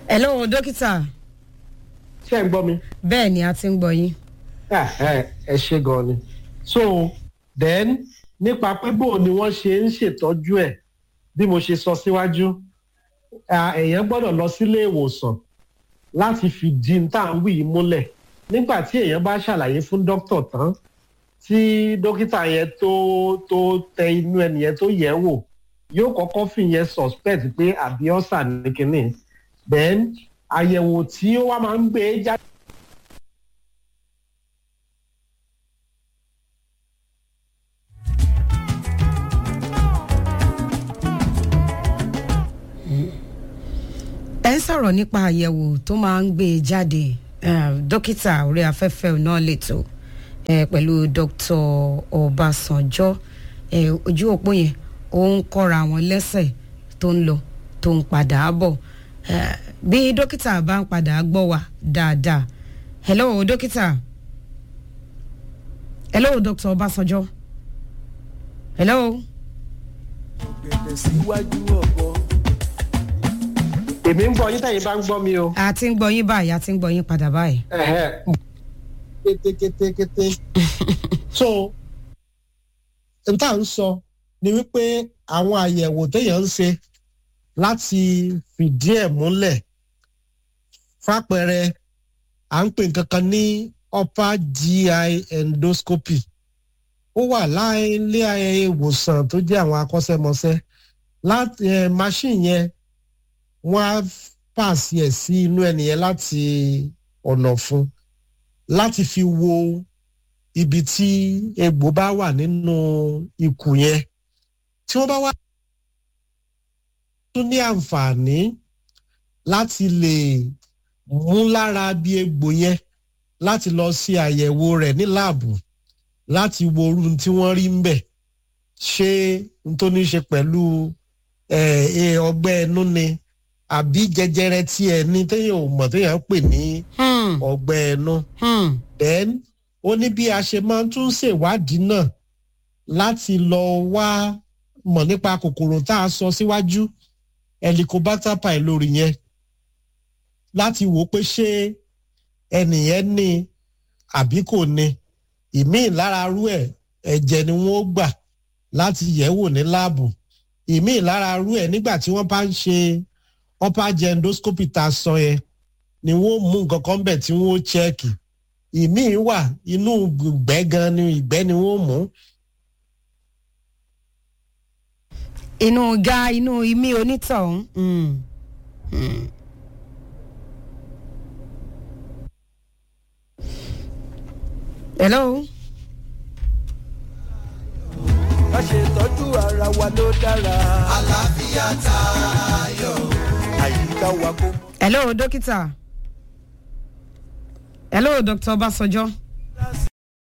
hello dókítà ṣé ẹ ń gbọ́ mi. bẹ́ẹ̀ ni a ti ń gbọ́ yín. Ah, ẹ ẹ ṣe gan ni so then nípa pé bò ni wọ́n ṣe ń ṣètọ́jú ẹ̀ bí mo ṣe sọ síwájú ah, èèyàn gbọ́dọ̀ lọ sílé ìwòsàn láti fìdí tá à ń wí yìí múlẹ̀ nígbà tí èèyàn bá ṣàlàyé fún dókítà tán tí dókítà yẹn tó tó tẹ inú ẹnìyẹn tó yẹ̀ wò yóò kọ́kọ́ fìyẹn suspect pé àbí ọ̀sà ní kínní then àyẹ̀wò tí ó wá máa ń gbé jáde. ẹ ń sọ̀rọ̀ nípa àyẹ̀wò tó máa ń gbé e jáde eh, dókítà orí afẹ́fẹ́ náà lẹ́tọ̀ eh, pẹ̀lú dr ọbásanjọ́ eh, ojú òpó yẹn ó ń kọ́ra wọn lẹ́sẹ̀ tó ń lọ tó ń padà bọ̀ Eh, bí dókítà bá ń padà gbọ́ wa dáadáa hello dókítà hello dr ọbásanjọ́ hello. gbẹ̀dẹ̀ síwájú ọ̀bọ. èmi ń gbọ́ yín tẹ̀yìn bá ń gbọ́ mi o. a ti ń gbọ́ yín báyìí a ti ń gbọ́ yín padà báyìí. Ẹ̀hẹ́. kétékétékété. so n tá à ń sọ ni wípé àwọn àyẹ̀wò téèyàn ń ṣe láti fìdí ẹ̀ múlẹ̀ fàpẹẹrẹ à ń pè nǹkan kan ní upper GI endoscopy ó wà láìlé ìwòsàn tó jẹ́ àwọn akọ́ṣẹ́mọṣẹ́ láti ẹ̀ machine yẹn wọ́n á pàṣẹ ẹ̀ sí inú ẹnìyẹn láti ọ̀nà fún láti fi wo ibi tí egbò bá wà nínú ikùn yẹn tí wọ́n bá wá tún ní àǹfààní láti lè mú lára bí egbò yẹn láti lọ sí àyẹ̀wò rẹ̀ ní láàbù láti wo orú tí wọ́n rí ń bẹ̀ ṣé n tó ní ṣe pẹ̀lú ọgbẹ́ ẹnu ni àbí jẹjẹrẹ tí ẹ ní téèyàn ò mọ̀ téèyàn ń pè ní Hmm, ọgbẹ́ ẹnu hmm. then ó ní bí a ṣe máa ń tún ṣèwádìí náà láti lọ wá mọ̀ nípa kòkòrò tá a sọ síwájú helicobacter pylori yẹn láti wò ó pé ṣé ẹnìyẹn ní àbí kò ní ìmíì lára rú ẹ̀ ẹ̀jẹ̀ ni wọ́n ó gbà láti yẹ̀ wò ní láàbù ìmíì lára rú ẹ̀ nígbà tí wọ́n bá ń ṣe upper endoscopy tá a sọ yẹn ni wọ́n mú nǹkan kan bẹ̀ tí wọ́n ó chẹ́ẹ̀kì ìmíì wà inú ìgbẹ́ gan ni ìgbẹ́ ni wọ́n mú inú ga inú imí onítọ̀hún. Hmm, hmm. hello. ká ṣe tọ́jú ara wa ló dára. àlàáfíà tayọ. àyíká wa kó mọ́. hello dókítà hello dr ọbásanjọ́